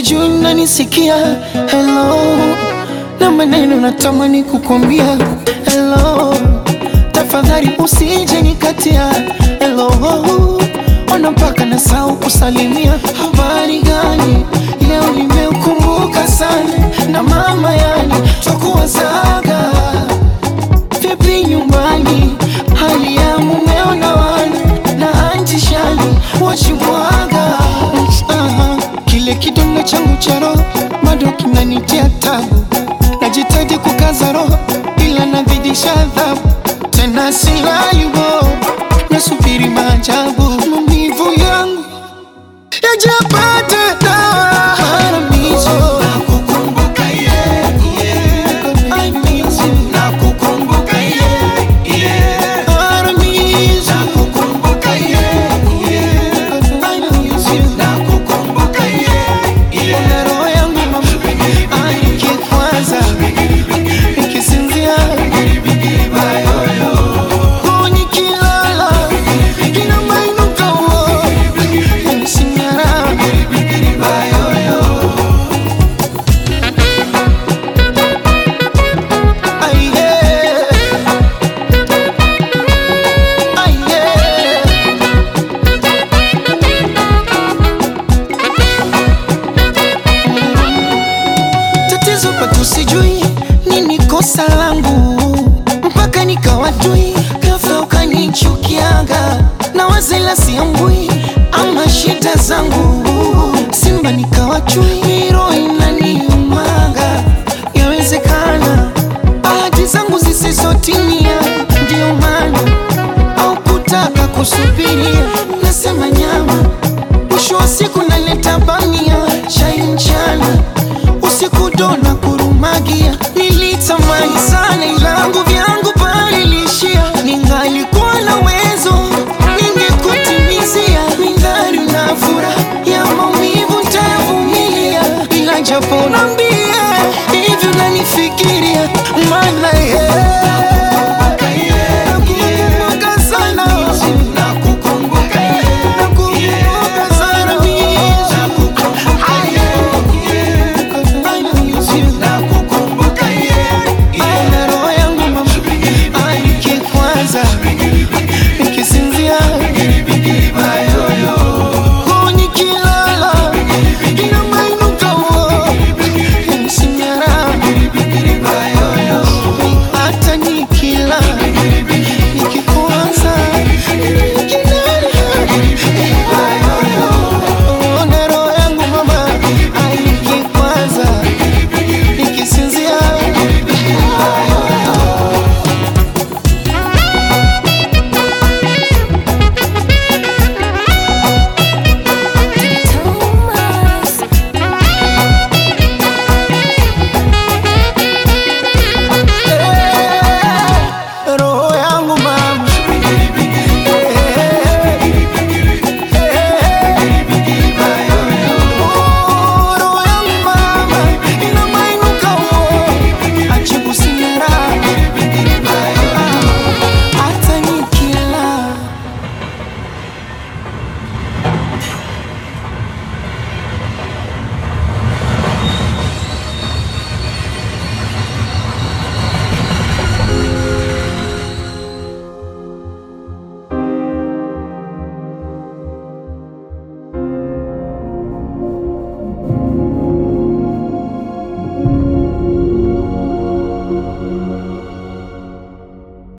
sijui nanisikia hello, na maneno natamani kukwambia hello, tafadhali usije nikatia hello, ona mpaka nasahau kusalimia. Habari gani leo, nimeukumbuka sana na mama, yani twakuwazaga vipi nyumbani, hali ya mumeo na wana na anti shani wachimwaga Aha, kile kidonda changu cha roho bado kinanitia tabu, najitaji kukaza roho ila nazidisha adhabu, tena silayubo, nasubiri maajabu, maumivu yangu yajapata dawa. Haramizo, nakukumbuka yeah, yeah. I miss you. Nakukumbuka yeah, yeah. Haramizo, nakukumbuka yeah, yeah. I miss you. Nakukumbuka yeah, yeah. Ona roho yangu mama, nikikwaza, nikisinzia, oh, nikilala, inamainuka, oh, yanisinyara. Ay, yeah. Ay, yeah. Tatizo pato sijui nini kosa langu, mpaka nikawajui, ghafla ukanichukiaga na wazela siambui, ama shida zangu, Simba nikawachui